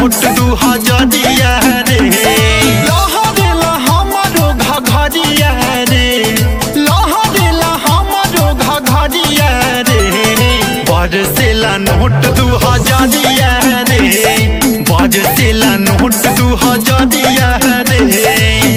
note दू हजरिया रे लहरेला हमरो घघरिया रे लहरेला हमरो घघरिया रे बरसेला नोट दू हजरिया रे बरसेला नोट दू हजरिया रे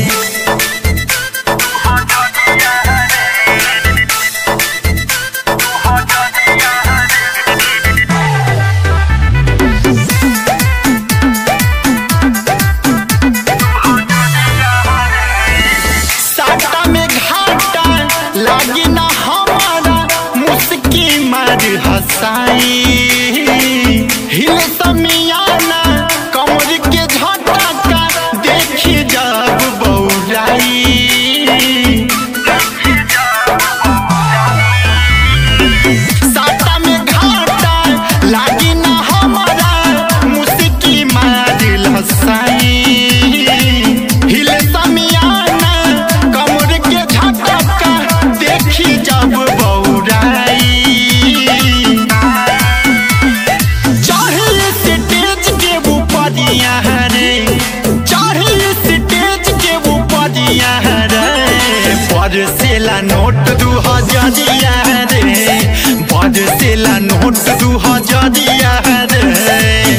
साटा में घाटा लागी ना हमारा मुस्की मार हसाई हिल समियाना कमर के झटका देखी जब बौराई साटा में घाटा लागी ना हमारा मुस्की मार हसाई हिल समियाना कमर के झटका देखी जब बौराई चाहे स्टेज के ऊपरिया रे चाहे स्टेज के ऊपरिया रे बरसेला नोट दू हजरिया रे बरसेला नोट दू हजरिया रे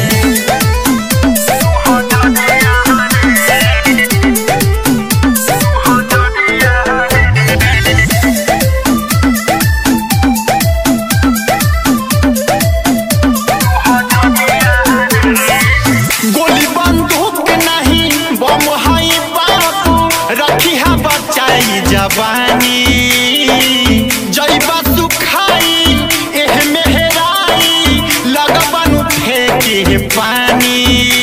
गोली बंदूक नहीं बम हाई बाबू रखी है बचाई जवानी जैबा सुखाई एह मेहराई लगबन फेंके पानी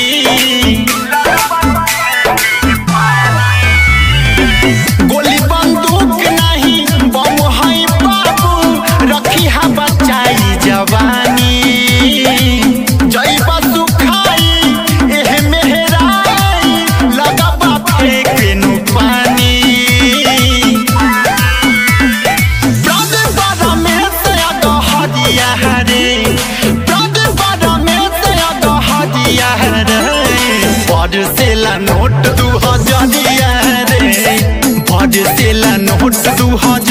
गोली बंदूक नहीं बम हाई बाबू रखी है बचाई जवानी जैबा सुखाई एह मेहराई लगबा फेंके नु पानी ब्रज बड़ा में से अगहदिया रे ब्रज बड़ा में से अगहदिया रे बरसेला नोट दू हजरिया रे बरसेला नोट दू हजरिया